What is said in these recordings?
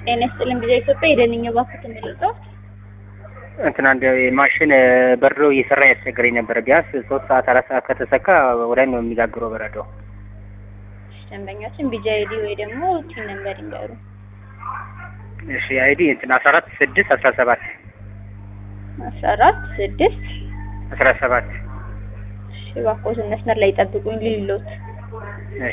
ጤና ይስጥልን ጊዜ ኢትዮጵያ የደንኛ ባንክ ተመልጠው እንትን አንድ ማሽን በረዶ እየሰራ ያስቸገረኝ ነበረ። ቢያንስ ሶስት ሰዓት አራት ሰዓት ከተሰካ ወዲያ ነው የሚጋግረው በረዶ። ደንበኛችን ቢጂ አይዲ ወይ ደግሞ ቲን ነምበር ይንገሩ። እሺ አይዲ እንትን አስራ አራት ስድስት አስራ ሰባት አስራ አራት ስድስት አስራ ሰባት እሺ እባክዎትን መስመር ላይ ጠብቁኝ ልልሎት እሺ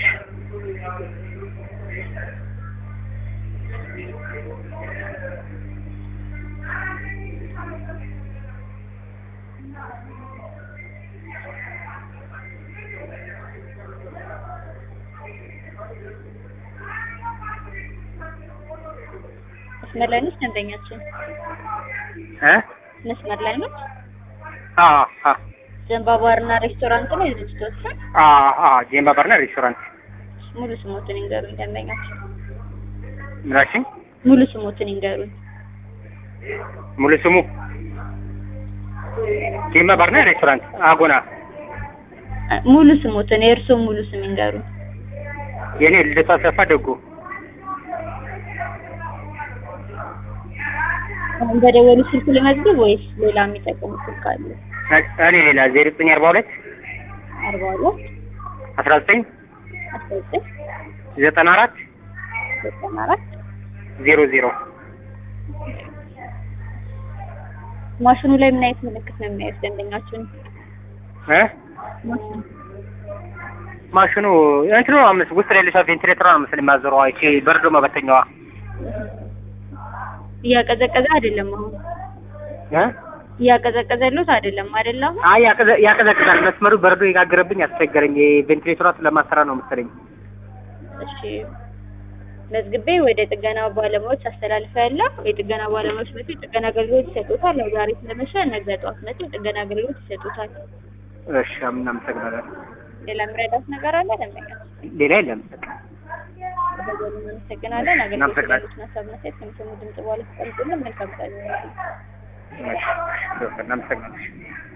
መስመር ላይ ነች ደንበኛችን እ መስመር ላይ ነች። አ አ ዘንባባርና ሬስቶራንት ነው የድርጅቶች ስም። አ አ ጄምባ ባርና ሬስቶራንት ሙሉ ስሞትን ይንገሩኝ ደንበኛችን። ምናችን ሙሉ ስሞትን ይንገሩኝ። ሙሉ ስሙ ጄምባ ባርና ሬስቶራንት አጎና። አ- ሙሉ ስሞትን የእርስዎ ሙሉ ስም ይንገሩኝ። የኔ ልደቱ አሰፋ ደጉ አሁን በደወሉ ስልክ ልመዝግብ ወይስ ሌላ የሚጠቀሙ ስልክ አለ? እኔ ሌላ ዜሮ ዘጠኝ አርባ ሁለት አርባ ሁለት አስራ ዘጠኝ አስራ ዘጠኝ ዘጠና አራት ዘጠና አራት ዜሮ ዜሮ ማሽኑ ላይ ምን አይነት ምልክት ነው የሚያዩት ደንበኛችን? እ ማሽኑ ማሽኑ እንትኑ ነው መሰለኝ ውስጥ ላይ ያለችው ቬንቲሌተሯ ነው መሰለኝ የማዞረዋ ይቺ በረዶ መበተኛዋ እያቀዘቀዘ አይደለም። አሁን እ እያቀዘቀዘሉት አይደለም አይደል? አሁን አይ ያቀዘ- ያቀዘቅዛል። መስመሩ በረዶ የጋገረብኝ አስቸገረኝ። የቬንቲሌተሯ ስለማሰራ ነው መሰለኝ። እሺ መዝግቤ ወደ ጥገና ባለሙያዎች አስተላልፈ ያለው የጥገና ባለሙያዎች መጥተው የጥገና አገልግሎት ይሰጡታል። ያው ዛሬ ስለመሸ ነገ ጠዋት መጥተው የጥገና አገልግሎት ይሰጡታል። እሺ እናመሰግናለን። ሌላ የሚረዳት ነገር አለ ደንበኛ? ሌላ የለም። በቃ በደወሉ እናመሰግናለን። አገልግሎት እናመሰግናለን። ያሉትን ሀሳብና አስተያየት ከሚሰሙ ድምጽ በኋላ ተቀምጡልን። መልካም ቀን። እሺ እናመሰግናለን።